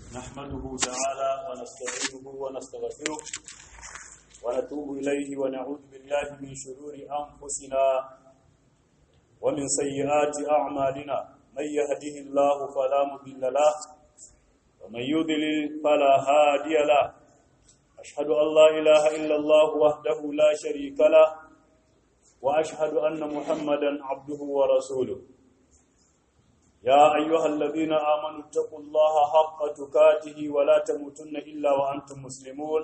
نحمده تعالى ونستعينه ونستغفره ونتوب إليه ونعوذ بالله من شرور أنفسنا ومن سيئات أعمالنا من يهده الله فلا مضل له ومن يضلل فلا هادي له أشهد أن لا إله إلا الله وحده لا شريك له وأشهد أن محمدا عبده ورسوله يا أيها الذين آمنوا اتقوا الله حق تكاته ولا تموتن إلا وأنتم مسلمون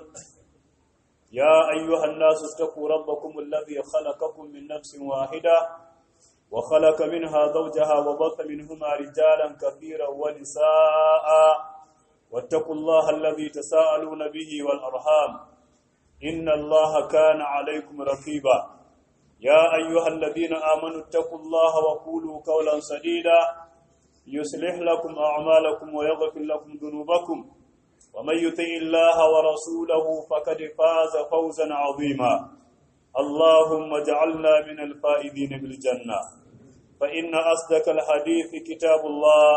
يا أيها الناس اتقوا ربكم الذي خلقكم من نفس واحدة وخلق منها زوجها وبث منهما رجالا كثيرا ونساء واتقوا الله الذي تساءلون به والأرحام إن الله كان عليكم رقيبا يا أيها الذين آمنوا اتقوا الله وقولوا قولا سديدا يصلح لكم أعمالكم ويغفر لكم ذنوبكم ومن يطع الله ورسوله فقد فاز فوزا عظيما اللهم اجعلنا من الفائزين بالجنة فإن أصدق الحديث كتاب الله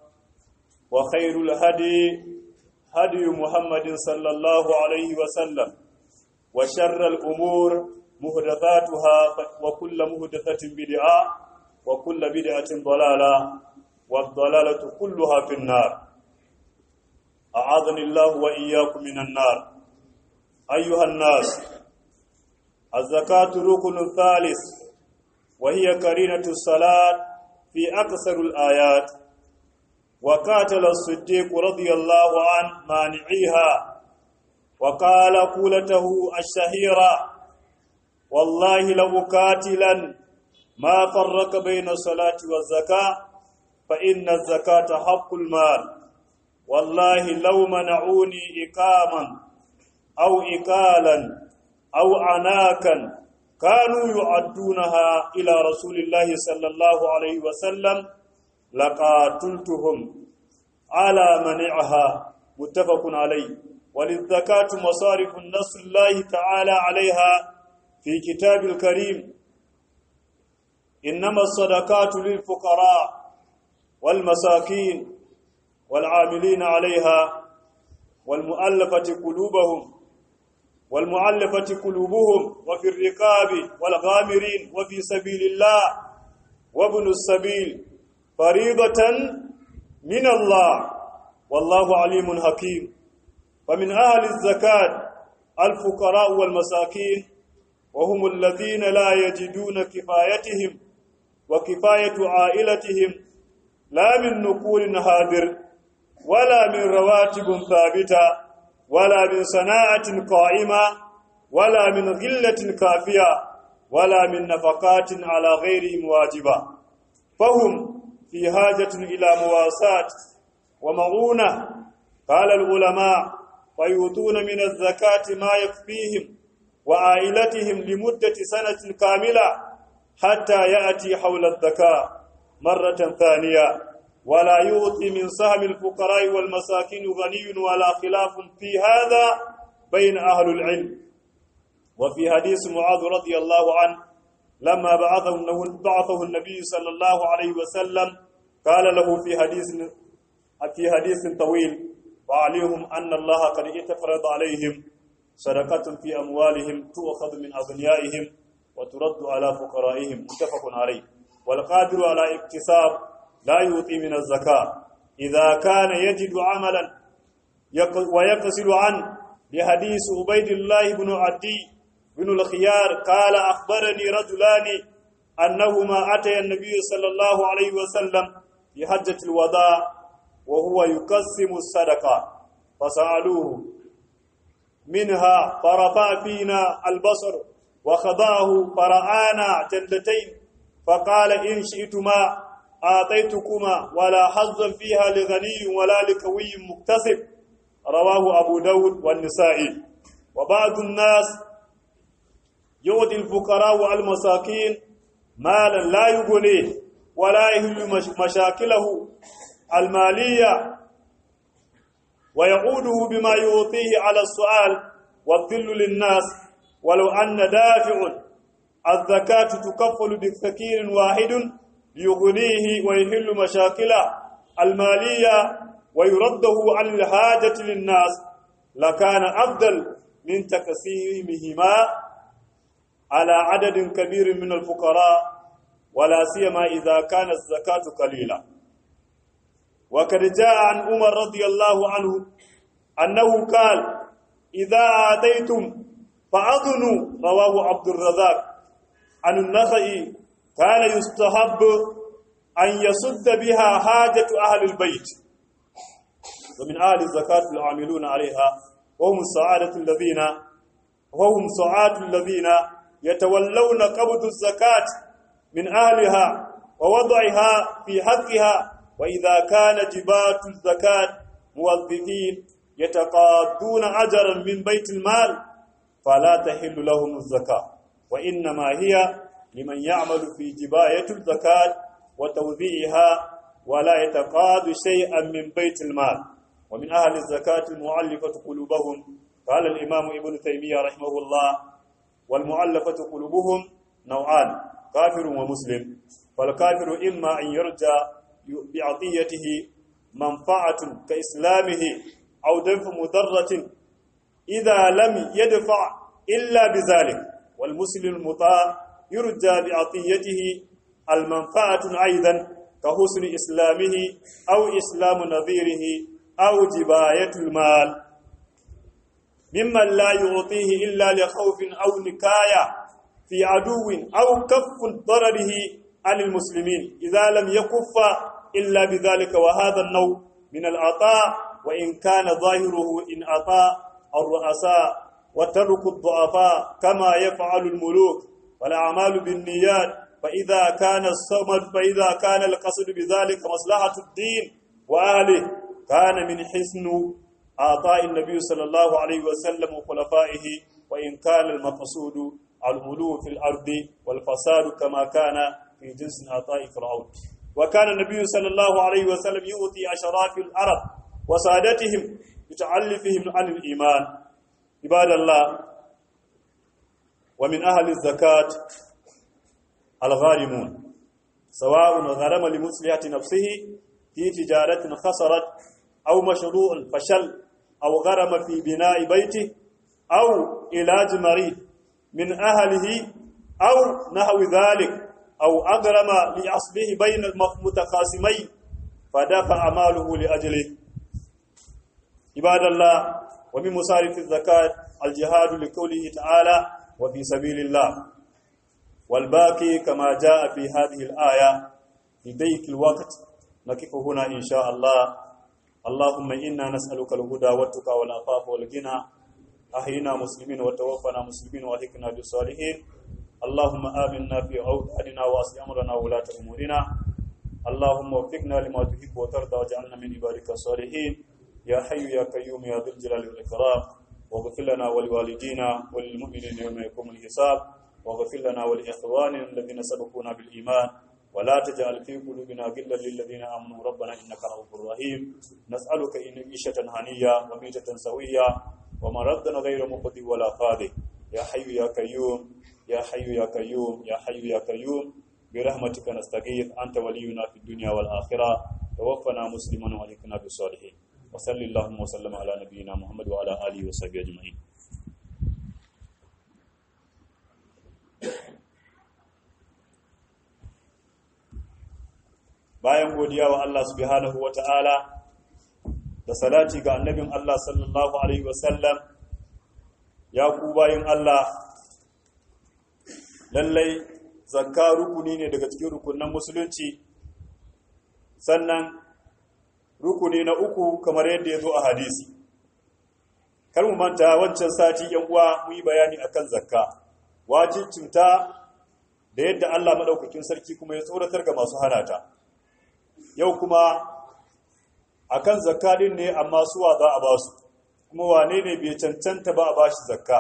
وخير الهدي هدي محمد صلى الله عليه وسلم وشر الأمور مهدثاتها وكل مهدثة بدعة وكل بدعة ضلالة والضلالة كلها في النار أعاذني الله وإياكم من النار أيها الناس الزكاة ركن ثالث وهي قرينة الصلاة في أكثر الآيات وقاتل الصديق رضي الله عنه مانعيها وقال قولته الشهيرة والله لأقاتلا ما فرق بين الصلاة والزكاة فإن الزكاة حق المال والله لو منعوني إقاما أو إقالا أو عناكا كانوا يعدونها إلى رسول الله صلى الله عليه وسلم لقاتلتهم على منعها متفق عليه وللزكاة مصارف النصر الله تعالى عليها في كتاب الكريم إنما الصدقات للفقراء والمساكين والعاملين عليها والمؤلفة قلوبهم والمؤلفة قلوبهم وفي الرقاب والغامرين وفي سبيل الله وابن السبيل فريضة من الله والله عليم حكيم فمن أهل الزكاة الفقراء والمساكين وهم الذين لا يجدون كفايتهم وكفاية عائلتهم لا من نقول هادر ولا من رواتب ثابتة ولا من صناعة قائمة ولا من غلة كافية ولا من نفقات على غيرهم واجبة فهم في حاجة إلى مواساة ومعونة قال العلماء فيؤتون من الزكاة ما يكفيهم وعائلتهم لمدة سنة كاملة حتى يأتي حول الزكاة مرة ثانية ولا يؤتي من سهم الفقراء والمساكين غني ولا خلاف في هذا بين أهل العلم وفي حديث معاذ رضي الله عنه لما بعثه بعثه النبي صلى الله عليه وسلم قال له في حديث في حديث طويل وعليهم أن الله قد اتفرض عليهم صدقة في أموالهم تؤخذ من أغنيائهم وترد على فقرائهم متفق عليه والقادر على اكتساب لا يعطي من الزكاة إذا كان يجد عملا ويقصر عنه لحديث عبيد الله بن عدي بن الخيار قال أخبرني رجلان أنهما أتي النبي صلى الله عليه وسلم في حجة الوداع وهو يقسم الصدقة فسألوه منها فرفع فينا البصر وخضاه فرآنا جلتين فقال إن شئتما آتيتكما ولا حظا فيها لغني ولا لكوي مكتسب رواه أبو داود والنسائي وبعض الناس يؤتي الفقراء والمساكين مالا لا يغنيه ولا يهل مشاكله المالية ويعوده بما يعطيه على السؤال والذل للناس ولو أن دافع الزكاة تكفل بفكير واحد ليغنيه ويحل مشاكله المالية ويرده عن الحاجة للناس لكان أفضل من تقسيمهما على عدد كبير من الفقراء ولا سيما إذا كانت الزكاة قليلة وقد جاء عن عمر رضي الله عنه أنه قال إذا آتيتم فأذنوا رواه عبد الرزاق عن النخعي كان يستحب أن يسد بها حاجة أهل البيت ومن أهل الزكاة العاملون عليها وهم السعادة الذين وهم سعاد الذين يتولون قبض الزكاة من أهلها ووضعها في حقها وإذا كان جبات الزكاة موظفين يتقاضون أجرا من بيت المال فلا تحل لهم الزكاة وإنما هي لمن يعمل في جباية الزكاة وتوزيعها ولا يتقاض شيئا من بيت المال ومن أهل الزكاة المعلفة قلوبهم قال الإمام ابن تيمية رحمه الله والمعلفة قلوبهم نوعان كافر ومسلم فالكافر إما أن يرجى بعطيته منفعة كإسلامه أو دفع مضرة إذا لم يدفع إلا بذلك والمسلم المطاع يرجى بعطيته المنفعة أيضا كحسن إسلامه أو إسلام نظيره أو جباية المال ممن لا يعطيه إلا لخوف أو نكاية في عدو أو كف ضرره عن المسلمين إذا لم يكف إلا بذلك وهذا النوع من العطاء وإن كان ظاهره إن أطاع الرؤساء وترك الضعفاء كما يفعل الملوك والأعمال بالنيات فإذا كان الصمد فإذا كان القصد بذلك مصلحة الدين وأهله كان من حسن أعطاء النبي صلى الله عليه وسلم وخلفائه وإن كان المقصود الغلو في الأرض والفساد كما كان في جنس عطاء فرعون وكان النبي صلى الله عليه وسلم يؤتي أشراف العرب وسادتهم بتعلفهم عن الإيمان عباد الله ومن أهل الزكاة الغارمون سواء غرم لمصلحة نفسه في تجارة خسرت أو مشروع فشل أو غرم في بناء بيته أو علاج مريض من أهله أو نحو ذلك أو أغرم لأصله بين المتقاسمين فدفع ماله لأجله عباد الله ومن مصارف الزكاة الجهاد لقوله تعالى وفي سبيل الله والباقي كما جاء في هذه الآية في ضيق الوقت نقف هنا إن شاء الله اللهم إنا نسألك الهدى والتقى والعفاف والغنى أحينا مسلمين وتوفنا مسلمين وألحقنا بالصالحين اللهم آمنا في أوطاننا وأصل أمرنا ولاة أمورنا اللهم وفقنا لما تحب وترضى واجعلنا من عبادك الصالحين يا حي يا قيوم يا ذو الجلال والإكرام واغفر لنا ولوالدينا وللمؤمنين يوم يقوم الحساب واغفر لنا ولإخواننا الذين سبقونا بالإيمان ولا تجعل في قلوبنا غلا للذين آمنوا ربنا إنك رؤوف رحيم نسألك إن عيشة هنية وميتة سوية ومردا غير مقضي ولا فاضي يا حي يا قيوم يا حي يا قيوم يا حي يا قيوم برحمتك نستغيث أنت ولينا في الدنيا والآخرة توفنا مسلما وألحقنا بالصالحين وصل اللهم وسلم على نبينا محمد وعلى آله وصحبه أجمعين bayan godiya wa Allah subhanahu wa ta'ala da salati ga annabin Allah sallallahu Alaihi wasallam ya ku bayan Allah lallai zakka rukuni ne daga cikin rukunan musulunci sannan rukuni na uku kamar yadda ya zo a hadisi kar mu manta wancan sati yan uwa mu yi bayani akan zakka wajibcinta da yadda Allah madaukakin sarki kuma ya tsoratar ga masu hanata yau kuma akan zakka din ne amma suwa za a ba su kuma wane ne bai cancanta ba a ba shi zakka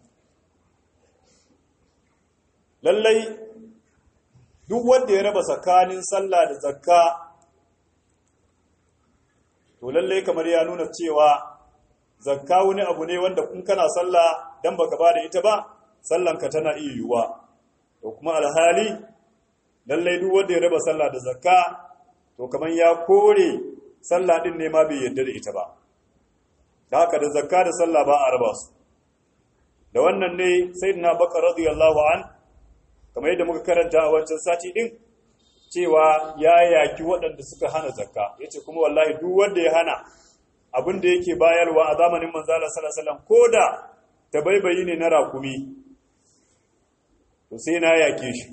lallai duk wanda ya raba tsakanin sallah da zakka to lallai kamar ya nuna cewa zakka wani abu ne wanda kun kana sallah dan baka ba da ita ba sallanka tana iya yiwuwa to kuma alhali lallai duk wanda ya raba sallah da zakka to kamar ya kore sallah din ne ma bai yarda da ita ba da haka da zakka da sallah ba a raba su da wannan ne sayyidina bakar radiyallahu an kamar yadda muka karanta a wancan sati din cewa ya yaki waɗanda suka hana zakka yace kuma wallahi duk wanda ya hana abin da yake bayarwa a zamanin manzala sallallahu alaihi wasallam koda tabaibayi ne na rakumi to sai na yake shi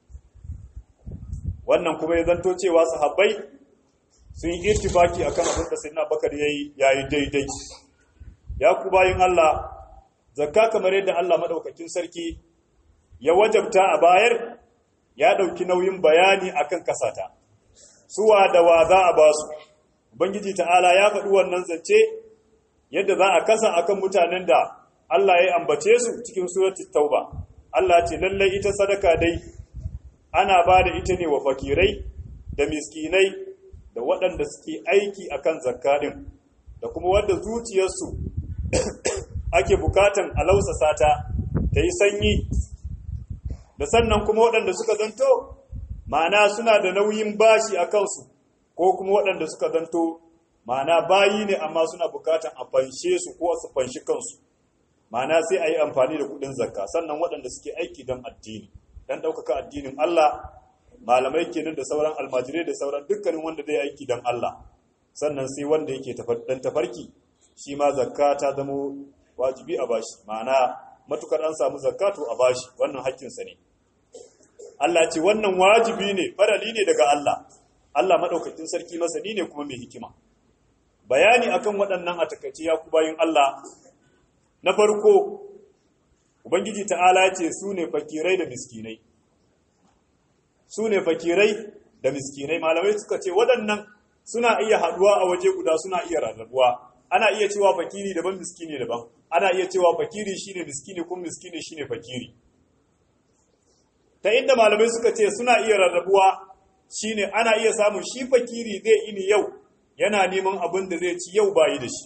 wannan kuma ya zanto cewa sahabbai sun yi irtifaki akan abin da sayyidina bakar yayi yayi daidai ya ku bayin Allah zakka kamar yadda Allah madaukakin sarki ya wajabta a bayar ya dauki nauyin bayani akan kasata suwa da wa za a ba su ubangiji ta'ala ya faɗi wannan zance yadda za a kasa akan mutanen da Allah ya ambace su cikin suratul tauba Allah ce lallai ita sadaka dai ana ba da ita ne wa fakirai da miskinai da waɗanda suke aiki akan zakka din da kuma wanda zuciyarsu ake bukatan a lausasa ta ta yi sanyi da sannan kuma waɗanda suka zanto ma'ana suna da nauyin bashi a kansu ko kuma waɗanda suka zanto ma'ana bayi ne amma suna bukatan a fanshe su ko su fanshi kansu ma'ana sai a yi amfani da kuɗin zakka sannan waɗanda suke aiki don addini don ɗaukaka addinin Allah malamai kenan da sauran almajirai da sauran dukkanin wanda zai aiki don Allah sannan sai wanda yake dan tafarki shi ma zakka ta zama wajibi a bashi ma'ana matukar an samu zakatu a bashi wannan haƙƙinsa ne Allah ce wannan wajibi ne farali ne daga Allah Allah madaukakin sarki masani ne kuma mai hikima bayani akan waɗannan a takaice ya ku bayin Allah na farko ubangiji ta'ala ce su ne fakirai da miskinai su ne fakirai da miskinai malamai suka ce waɗannan suna iya haɗuwa a waje guda suna iya rarrabuwa ana iya cewa fakiri daban miskini daban ana iya cewa fakiri shine miskini kuma miskini shine fakiri ta inda malamai suka ce suna iya rarrabuwa shine ana iya samun shi fakiri zai ini yau yana neman abin da zai ci yau bayi da shi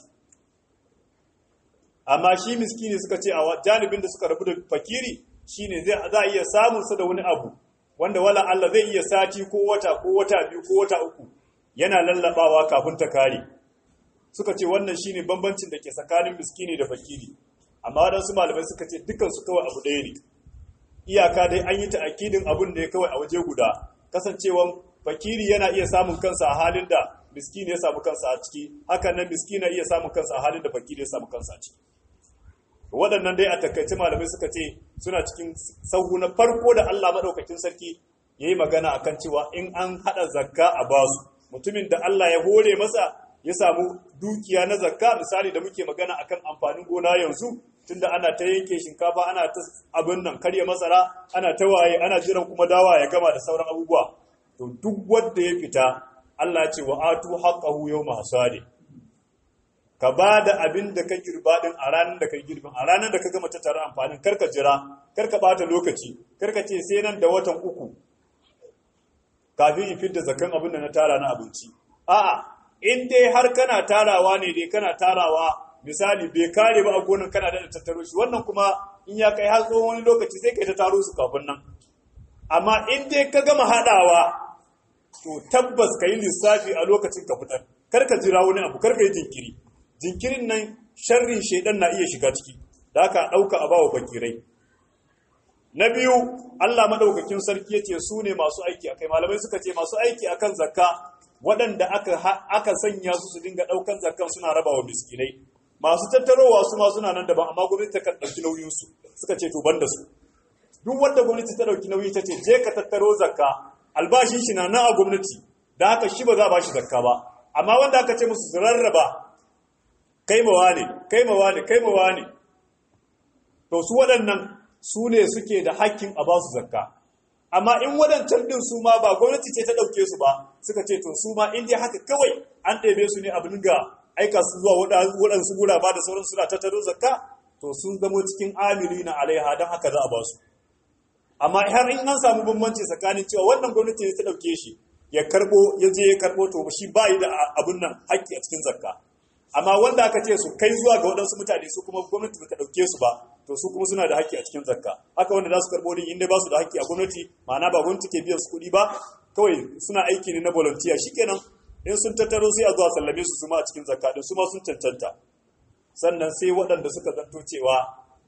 amma shi miskini suka ce a janibin da suka rabu da fakiri shine zai za iya samun sa da wani abu wanda wala Allah zai iya sati ko wata ko wata biyu ko wata uku yana lallabawa kafin ta kare suka ce wannan shine bambancin da ke tsakanin miskini da fakiri amma wadansu malamai suka ce dukkan su kawai abu ɗaya ne iyaka dai an yi ta'akidin abun da ya kawai a waje guda kasancewan fakiri yana iya samun kansa a halin da miskini ya samu kansa a ciki hakan nan miskini na iya samun kansa a halin da fakiri ya samu kansa a ciki waɗannan dai a takaice malamai suka ce suna cikin sauhu na farko da Allah maɗaukakin sarki ya yi magana a kan cewa in an haɗa zakka a basu mutumin da Allah ya hore masa ya samu dukiya na zakka misali da muke magana akan amfanin gona yanzu tunda ana ta yanke shinkafa ana ta abin nan karya masara ana ta waye ana jiran kuma dawa ya gama da sauran abubuwa to duk wanda ya fita Allah ya ce wa atu haqqahu yawma hasadi ka ba da abin da ka girba din a ranar da ka girbin a ranar da ka gama tattara amfanin karka jira karka bata lokaci karka ce sai nan da watan uku kafin in fidda zakan abin da na tara na abinci a'a in dai har kana tarawa ne dai kana tarawa misali bai kare ba a gonan kana da tattaro shi wannan kuma in ya kai har tsohon wani lokaci sai kai ta taro su kafin nan amma in dai ka gama haɗawa to tabbas ka yi lissafi a lokacin ka fitar karka jira wani abu karka yi jinkiri jinkirin nan sharrin shaidan na iya shiga ciki da aka ɗauka a bawa fakirai na biyu Allah madaukakin sarki yace su ne masu aiki akai malamai suka ce masu aiki akan zakka waɗanda aka aka sanya su su dinga ɗaukan zakkan suna rabawa miskinai masu tattarowa su ma suna nan daban amma gwamnati ta kan ɗauki nauyin su suka ce to banda su duk wanda gwamnati ta ɗauki nauyi ta ce je ka tattaro zakka albashin shi na nan a gwamnati da haka shi ba za a ba shi zakka ba amma wanda aka ce musu su rarraba kai mawa ne kai mawa ne kai mawa ne to su waɗannan su ne suke da hakkin a ba su zakka amma in waɗancan ɗin su ma ba gwamnati ce ta ɗauke su ba suka ce to su ma in dai haka kawai an ɗebe su ne abin ga aika su zuwa waɗansu guraba da sauran suna tattaro zakka to sun zamo cikin amiri na alaiha don haka za a ba su amma har in an samu bambanci tsakanin cewa wannan gwamnati ne ta ɗauke shi ya karɓo ya je ya karɓo to shi ba yi da abin nan haƙƙi a cikin zakka amma wanda aka ce su kai zuwa ga waɗansu mutane su kuma gwamnati ba ta ɗauke su ba to su kuma suna da haƙƙi a cikin zakka haka wanda za su karɓo din inda ba su da haƙƙi a gwamnati ma'ana ba gwamnati ke biyan su kuɗi ba kawai suna aiki ne na volunteer shikenan in sun tattaro sai a zuwa sallame su su ma a cikin zakka din su ma sun cancanta sannan sai waɗanda suka zanto cewa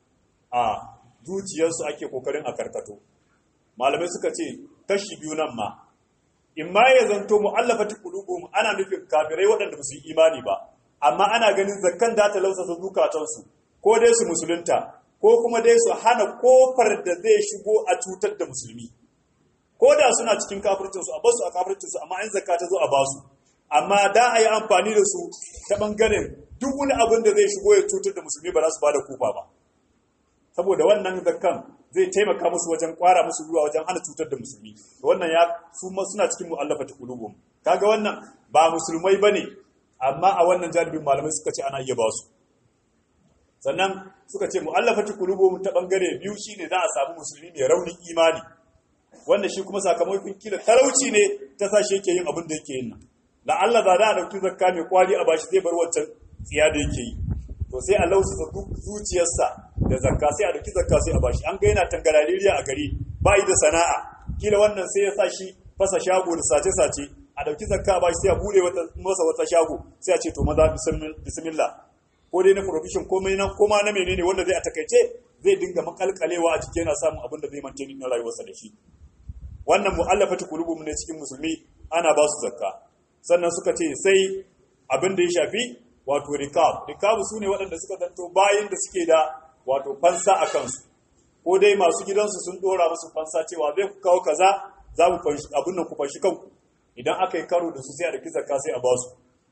a zuciyarsu ake kokarin a karkato malamai suka ce kashi biyu nan ma in ma ya zanto mu'allafati qulubuhum ana nufin kafirai waɗanda ba su yi imani ba amma ana ganin zakkan da ta lausasa zukatansu ko dai su musulunta ko kuma dai su hana kofar da zai shigo a cutar da musulmi ko da suna cikin kafircinsu a basu a kafircinsu amma in zakka ta zo a basu amma da a yi amfani da su ta ɓangaren duk wani abin da zai shigo ya cutar da musulmi ba za su ba da kufa ba saboda wannan zakkan zai taimaka musu wajen kwara musu ruwa wajen hana cutar da musulmi wannan ya su ma suna cikin mu'allafati qulubum kaga wannan ba musulmai bane amma a wannan jalibin malamai suka ce ana iya ba su sannan suka ce mu'allafati qulubum ta bangare biyu shine za a samu musulmi mai raunin imani wanda shi kuma sakamakon kila talauci ne ta sa shi yake yin abin da yake yin nan la Allah za a dauki zakka mai kwari a bashi zai bar wancan tsiya da yake yi to sai Allah su zuciyarsa da zakka sai a dauki zakka sai a bashi an ga yana tangarariya a gari ba yi da sana'a kila wannan sai ya sa shi fasa shago da sace sace a dauki zakka a bashi sai a bude masa wata shago sai a ce to maza bismillah ko dai na provision komai na koma na menene wanda zai a takaice zai dinga makalkalewa a cikin yana samun abin da zai mantani na rayuwarsa da shi wannan mu'allafati qulubum ne cikin musulmi ana ba su zakka sannan suka ce sai abin da ya shafi wato rikab rikab su ne waɗanda suka zanto bayan da suke da wato fansa a kansu ko dai masu gidansu sun dora musu fansa cewa zai ku kawo kaza za mu fanshi abin nan ku fanshi kanku idan aka yi karo da su sai a daki zakka sai a ba su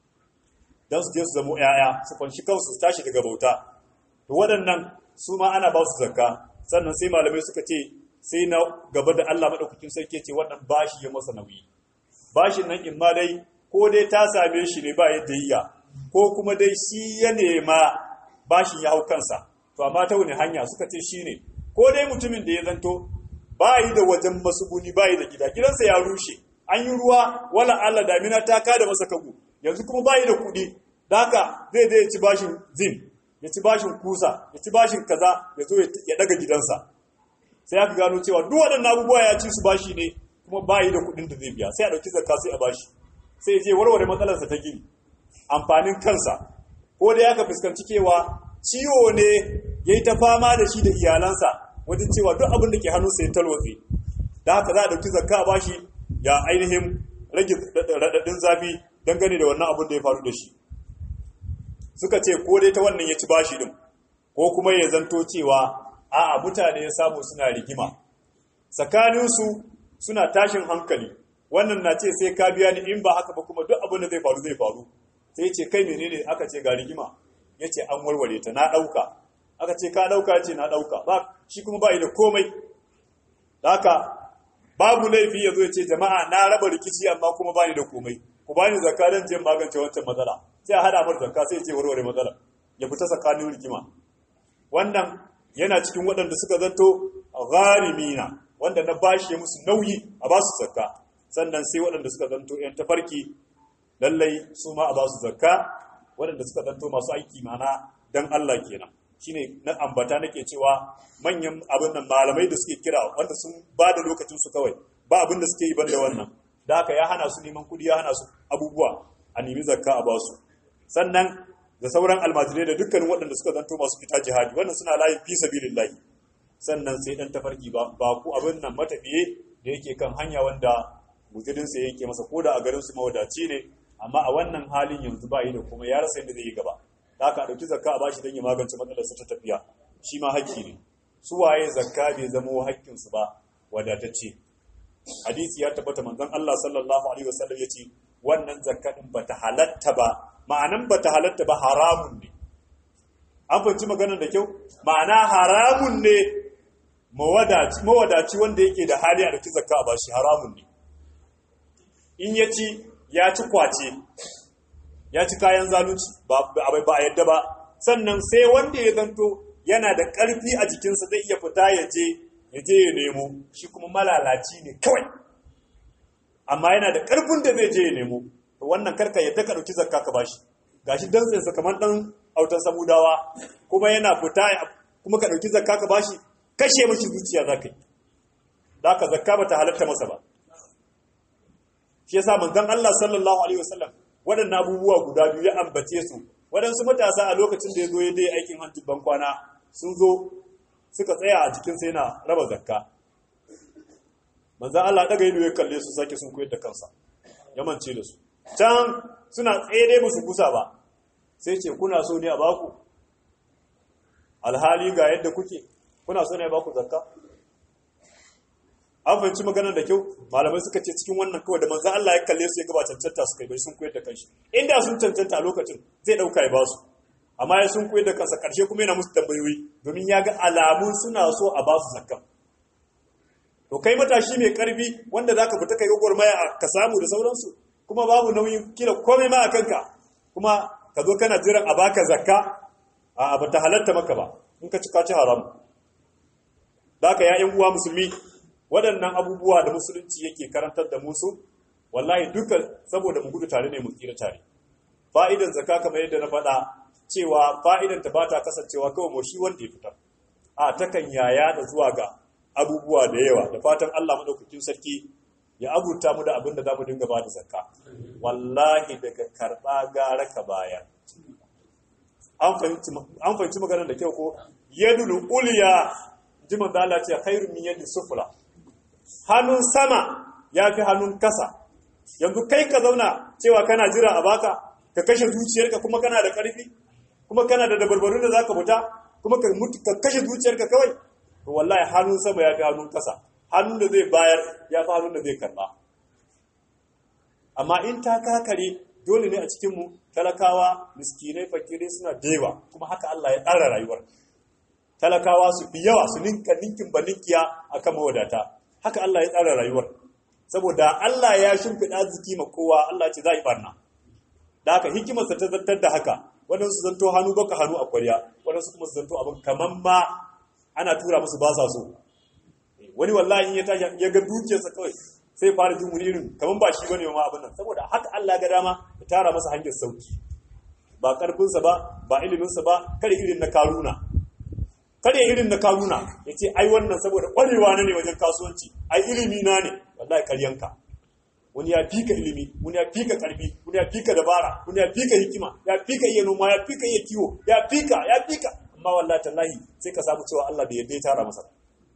dan su je su zamo yaya su fanshi kansu su tashi daga bauta to waɗannan su ma ana ba su zakka sannan sai malamai suka ce sai na gaba da Allah madaukakin sarki ce wannan bashi ya masa nauyi bashin nan in ma dai ko dai ta same shi ne ba yadda yiya ko kuma dai shi ya nema bashin ya hau kansa to amma ta wani hanya suka ce shine ko dai mutumin da ya zanto ba yi da wajen masuguni ba yi da gida gidansa ya rushe an yi ruwa wala Allah damina ta kada masa kagu yanzu kuma ba yi da kuɗi da haka zai zai ci bashin zin ya ci bashin kusa ya ci bashin kaza ya zo ya daga gidansa sai aka gano cewa duk waɗannan abubuwa ya ci su bashi ne kuma ba yi da kuɗin da zai biya sai a ɗauki zakka sai a bashi sai ya je warware matsalarsa ta gini amfanin kansa ko da aka fuskanci cewa ciwo ne ya yi ta fama da shi da iyalansa wajen cewa duk abin da ke hannunsa ya talwatse da haka za a ɗauki zakka a bashi ya ainihin rage raɗaɗin zafi dangane da wannan abin da ya faru da shi suka ce ko dai ta wannan ya ci bashi din ko kuma ya zanto cewa a'a mutane ya samu suna rigima tsakaninsu suna tashin hankali wannan na ce sai ka biya ni in ba haka ba kuma duk abin da zai faru zai faru sai ce kai menene aka ce ga rigima ya ce an warware ta na ɗauka aka ce ka ɗauka ce na ɗauka ba shi kuma ba da komai da haka babu laifi ya zo ya ce jama'a na raba rikici amma kuma ba ni da komai ku ba ni zakka don je magance wancan matsala sai a hada mar zakka sai ya ce warware matsala ya fita tsakanin rigima wannan yana cikin waɗanda suka zanto gharimina wanda na bashi musu nauyi a ba su zakka sannan sai waɗanda suka zanto ‘yan tafarki lallai su ma a ba su zakka waɗanda suka zanto masu aiki mana don Allah kenan shine na ambata nake cewa manyan abin nan malamai da suke kira wanda sun ba da lokacin su kawai ba abin da suke yi banda wannan da haka ya hana su neman kuɗi ya hana su abubuwa a nemi zakka a ba su sannan da sauran almajirai da dukkanin waɗanda suka zanto masu fita jihadi wannan suna layin fi sabilillahi sannan sai dan tafarki ba ba ku abin nan matafiye da yake kan hanya wanda guzurinsa yake masa ko da a garin su mawadaci ne amma a wannan halin yanzu ba yi da kuma ya rasa yadda zai yi gaba da aka ɗauki zakka a bashi don ya magance matsalarsa ta tafiya shi ma haƙƙi ne su waye zakka bai zamo haƙƙinsu ba wadatacce hadisi ya tabbata manzon Allah sallallahu alaihi wasallam yace wannan zakka din bata halatta ba ma'anan bata halatta ba haramun ne an fahimci maganar da kyau ma'ana haramun ne mawadaci mawadaci wanda yake da hali a ɗauki zakka a bashi haramun ne in ya ci ya ci kwace ya ci kayan zalunci ba a yadda ba sannan sai wanda ya zanto yana da ƙarfi a jikinsa zai iya fita ya je ya je ya nemo shi kuma malalaci ne kawai amma yana da ƙarfin da zai je ya nemo to wannan karka yadda ka ɗauki zakka ka bashi gashi dantsinsa kamar ɗan autan samudawa kuma yana fita kuma ka ɗauki zakka ka bashi kashe mashi zuciya za ka yi da haka zakka ba ta halatta masa ba shi yasa manzon Allah sallallahu alaihi wasallam waɗannan abubuwa guda biyu ya ambace su waɗansu matasa a lokacin da ya zo ya dai aikin hajji ban kwana sun zo suka tsaya a jikin sai na raba zakka manzon Allah daga ido ya kalle su sake sun koyar da kansa ya mance da su can suna tsaye dai musu kusa ba sai ce kuna so ne a baku alhali ga yadda kuke kuna so ne a baku zakka an fahimci maganar da kyau malamai suka ce cikin wannan kawai da manzan Allah ya kalle su ya gaba cancanta su kai bai sun koyar da kanshi inda sun cancanta a lokacin zai dauka ya basu amma ya sun koyar da kansa karshe kuma yana musu tambayoyi domin ya ga alamun suna so a basu zakka to kai matashi mai karfi wanda zaka fita kai gwagwarmaya ka samu da sauransu kuma babu nauyin kila komai ma a kanka kuma ka zo kana jiran a baka zakka a ba ta halatta maka ba in ka ci ka ci haram da haka ya uwa musulmi waɗannan abubuwa da musulunci yake karantar da musu wallahi duka saboda mu gudu tare ne mu tsira tare fa'idan zakka kamar yadda na faɗa cewa fa'idan ta bata kasancewa kawai mu shi wanda ya fitar a takan yaya da zuwa ga abubuwa da yawa da fatan Allah madaukakin sarki ya abuta mu da abin da za mu dinga ba da zakka wallahi daga karɓa gara ka bayar an fahimci maganar da kyau ko yadul uliya jiman da Allah ce khairu min yadi sufla hannun sama ya fi hannun kasa yanzu kai ka zauna cewa kana jira a baka ka kashe zuciyarka kuma kana da ƙarfi kuma kana da dabarbarun da zaka fita kuma ka mutu ka kashe zuciyarka kawai to wallahi hannun sama ya fi hannun kasa hannun da zai bayar ya fi hannun da zai karba amma in ta kakare dole ne a cikinmu talakawa miskinai fakirai suna dewa kuma haka Allah ya tsara rayuwar talakawa su fi yawa su ninka ninkin ba ninkiya a kan mawadata haka Allah ya tsara rayuwar saboda Allah ya shimfiɗa ziki ma kowa Allah ce za a yi barna da haka hikimarsa ta zartar da haka waɗansu zanto hannu baka hannu a kwarya waɗansu kuma su zanto abin kamar ma ana tura musu ba sa so wani wallahi ya tashi ya ga dukiyarsa kawai sai fara jin wani irin kamar ba shi bane ma abin nan saboda haka Allah ga dama ya tara masa hanyar sauki ba karfinsa ba ba iliminsa ba kare irin na karuna kare irin na karuna ya ce ai wannan saboda ƙwarewa na ne wajen kasuwanci ai ilimi na ne wallahi karyanka wani ya fika ilimi wani ya fika karfi wani ya fika dabara wani ya fika hikima ya fika iya noma ya fika iya kiwo ya fika ya fika amma wallahi tallahi sai ka samu cewa Allah bai yadda ya tara masa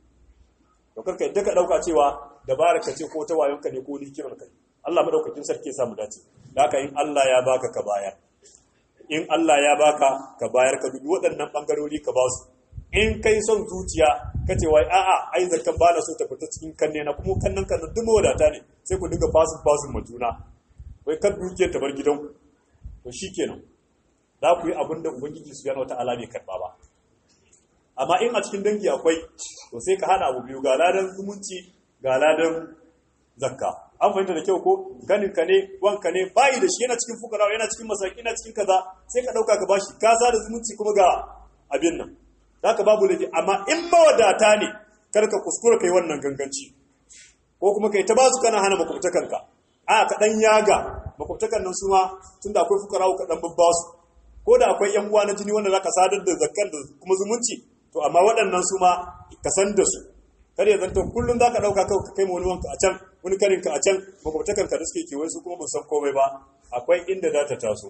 to karka yadda ka dauka cewa dabarar ka ce ko ta wayonka ne ko hikimar ka Allah madaukakin sarki ya samu dace da haka in Allah ya baka ka bayar in Allah ya baka ka bayar ka dubi waɗannan bangarori ka ba su in kai son zuciya ka ce wai a'a ai zakan ba na so ta fita cikin kanne na kuma kannan kan duk mawadata ne sai ku dinga fasin fasin ma juna wai kan dukiyar ta bar gidan to shikenan za ku yi abin da ubangiji su yana wata ala bai karba ba amma in a cikin dangi akwai to sai ka hada abu biyu ga ladan zumunci ga ladan zakka an fahimta da kyau ko ganin ka ne wanka ne bayi da shi yana cikin fukara yana cikin masaki yana cikin kaza sai ka dauka ka bashi ka sa da zumunci kuma ga abin nan zaka babu laifi amma in mawadata ne kar ka kuskura kai wannan ganganci ko kuma kai ta basu kana hana makwabtakanka a ka dan yaga makwabtakan nan su ma tunda akwai fukara ka dan babbasu ko da akwai yan uwa na jini wanda zaka sadar da zakkan da kuma zumunci to amma waɗannan su ma ka san da su kar ya zanto kullum zaka dauka kawai ka kai ma wani wanka a can wani karin ka a can makwabtakan ka da suke kewaye su kuma ba san komai ba akwai inda za ta taso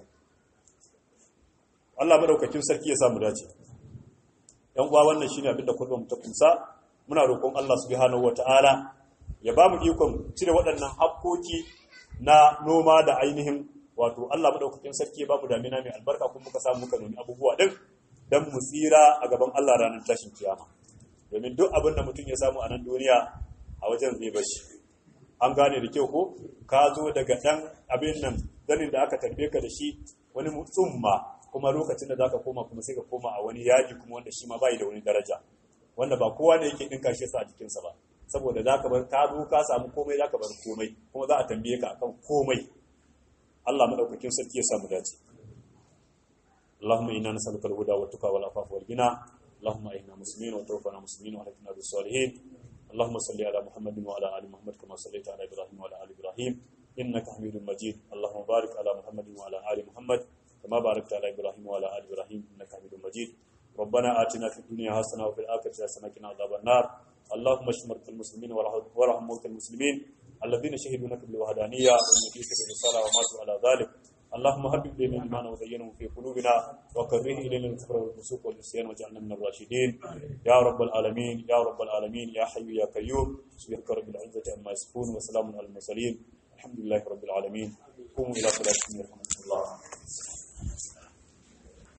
Allah madaukakin sarki ya samu dace yan uwa wannan shine abin da kullum ta kunsa muna roƙon Allah subhanahu wataala ya ba mu ikon cire waɗannan hakkoki na noma da ainihin wato Allah madaukakin sarki ya ba mu damina mai albarka kuma muka samu muka nemi abubuwa din dan mu tsira a gaban Allah ranar tashin kiyama domin duk abin da mutum ya samu a nan duniya a wajen zai bashi an gane da kyau ko ka zo daga dan abin nan zanin da aka tarbe ka da shi wani tsumma kuma lokacin da zaka koma kuma sai ka koma a wani yaji kuma wanda shi ma bai da wani daraja wanda ba kowa ne yake dinka shi sa a jikinsa ba saboda zaka bar ka zo ka samu komai zaka bar komai kuma za a tambaye ka akan komai Allah madaukakin sarki ya samu dace اللهم إنا نسألك الهدى والتقى والعفاف والغنى اللهم إنا مسلمين وتوفنا مسلمين وأهلكنا بالصالحين اللهم صل على محمد وعلى آل محمد كما صليت على إبراهيم وعلى آل إبراهيم إنك حميد مجيد اللهم بارك على محمد وعلى آل محمد كما باركت على إبراهيم وعلى آل إبراهيم إنك حميد مجيد ربنا آتنا في الدنيا حسنة وفي الآخرة حسنة وقنا عذاب النار اللهم اشف مرضى المسلمين وارحم موتى المسلمين الذين شهدوا لك بالوحدانية والنبيك بالرسالة وماتوا على ذلك اللهم هبب إلينا الإيمان وزينه في قلوبنا وكره إلينا الكفر والفسوق والعصيان واجعلنا من الراشدين يا رب العالمين يا رب العالمين يا حي يا قيوم سبحانك رب العزة عما يصفون وسلام على المرسلين الحمد لله رب العالمين قوموا إلى صلاتكم يرحمكم